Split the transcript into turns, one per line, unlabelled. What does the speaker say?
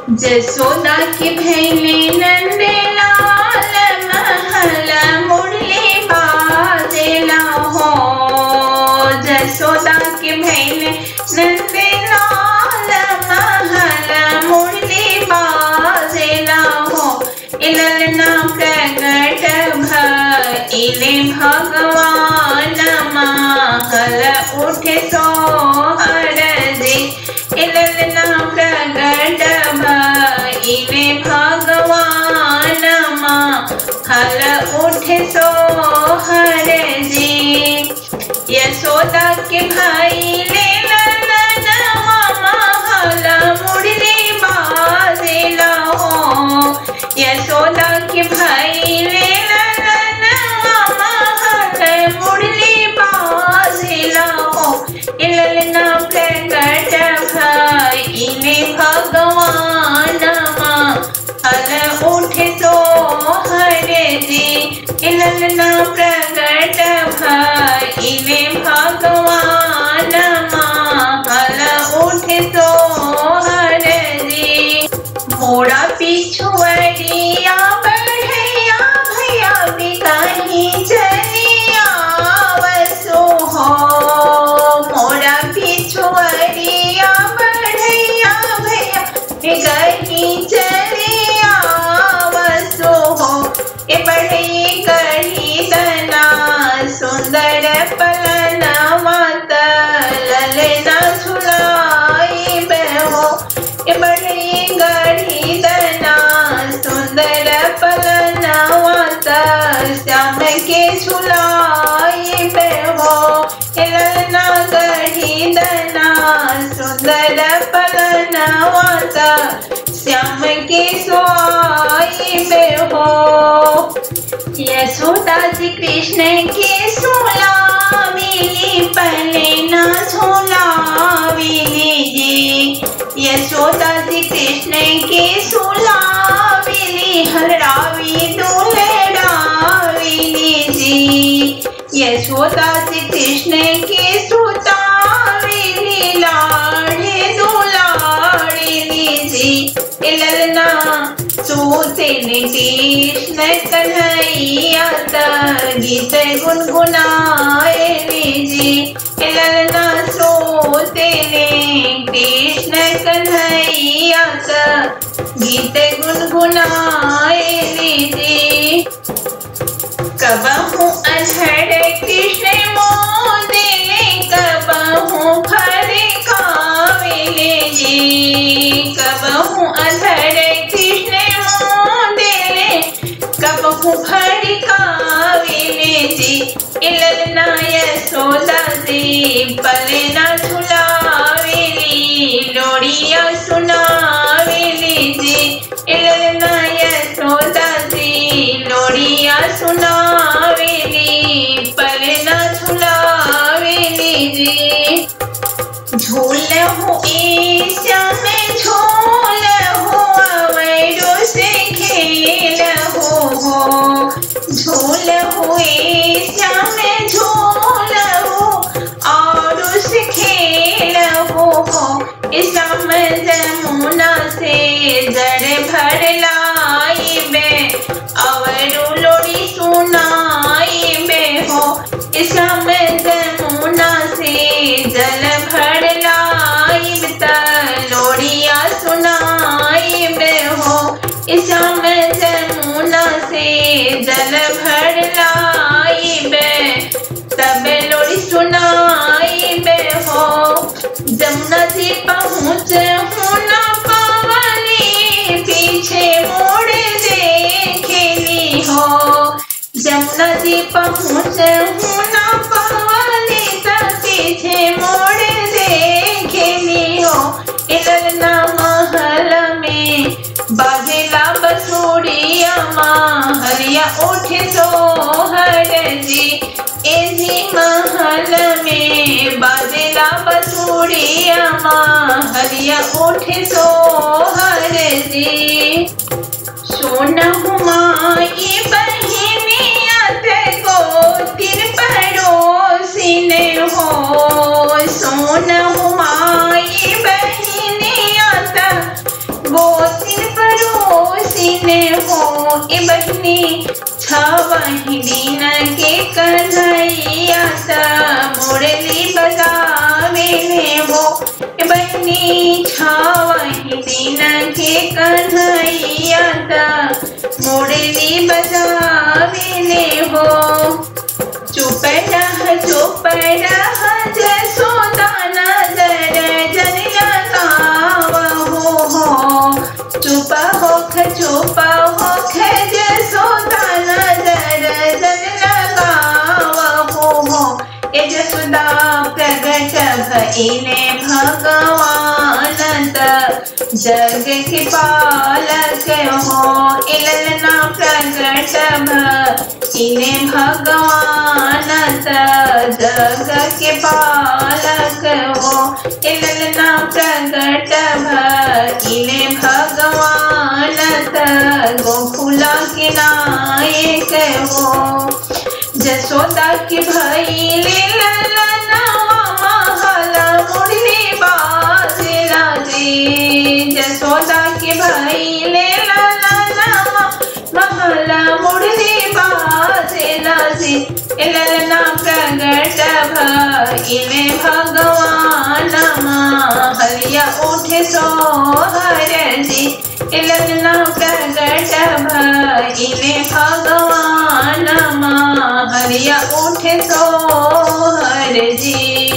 जसोदा की भैले नंदे लाल महल मुरली बाजेला हो जसोदा की भैले नंदे लाल महल मुरली बाजेला हो इलना प्रगट भइले भगवान महल उठे सोहर जी इलना प्रगट भइले भगवान महल उठे सोहर जी यशोदा के भाई ले महल मुरली बाजेला हो यशोदा के भाई ले महल मुरली बाजेला हो इलना प्रकट भइले भगवान महल उठे सोहर जी इलना प्रकट भइले भगवान महल उठे सोहर जी मोड़ा पिछुअरिया बढ़ैया भैया भी कहीं चलिया वसो हो मोड़ा पिछुअरिया बढ़ैया भैया भी कहीं चलिया वसो हो ए बढ़ई कही दना सुंदर पलन मात ललना झुलाई बेहो ए बढ़ई गढ़ी दना सुंदर पलन मात श्याम के झुलाई बेहो ए ललना गढ़ी दना सुंदर पलन मात श्याम के सोई बेहो यशोदा जी कृष्ण के सोला मिली पहले ना झोला मिली जी यशोदा जी कृष्ण के सोला मिली हरावी डोलराविली जी यशोदा जी कृष्ण के सोता मिली लाड़े दुलाड़िली जी इलना सूते कृष्ण कन्हैया गीत गुनगुनाए जी इलना सोते कृष्ण कन्हैया गीत गुनगुनाए जी कबहू अधड़ कृष्ण मोदिले कबहू फर काविले जी कबहू अधड़ कृष्ण मोदिले कबहू फर काविले जी इलना यशोदा जी पलना झुलावेली लोड़िया सुनावेली जी इलना यशोदा जी लोड़िया सुनावेली पलना झुलावेली जी झूल हो ईशा में झूल हो अवैरो से खेल हो हो झूल हो ईशा में झूल हो और उस खेल हो हो इस्लाम जमुना से जड़ भर लाई बे अवरो लोड़ी सुनाई बे हो इस्लाम जमुना से जल भर लाई त लोड़िया सुनाई बे हो इस्लाम जमुना से जल भर लाई बे तब लोड़ी सुनाई बे हो जमुना जी पहुँच होना पावनी पीछे मोड़ देखेली हो जमुना जी पहुँच होना पावनी तब पीछे मोड़ देखेली हो इलना महल में बाजेला बसुड़िया महरिया उठे सोहर जी एजी महल में बाजेला बसुड़िया महरिया उठे सोहर जी सोन हुमाई बहिनिया ते को तिर पड़ोसिन हो सोन हुमाई बहिनिया ते गोती ए बहनी छवही दिन के कन्हैया त मुरली बजावे ने हो ए बहनी छवही दिन के कन्हैया त मुरली बजावे ने हो चुप रह चुप रह जसोदा नजर जन लगाव हो हो चुप होख चुप होख जसोदा नजर जन लगाव हो हो ए जसोदा प्रगट भइले भगवान त जग के पालक हो इलना प्रगट भइले भगवान त जग के पालक हो इलना प्रगट भइले भगवान त गोकुल के नायक हो जसोदा के भइले ललनवा महल मुरली बाजला जे जसोदा के भइले ललनवा महल मुरली बाजला जे ललना प्रगट भइले भगवान महलिया उठे सोहर जी ललना प्रगट भइले भगवान महलिया उठे सोहर जी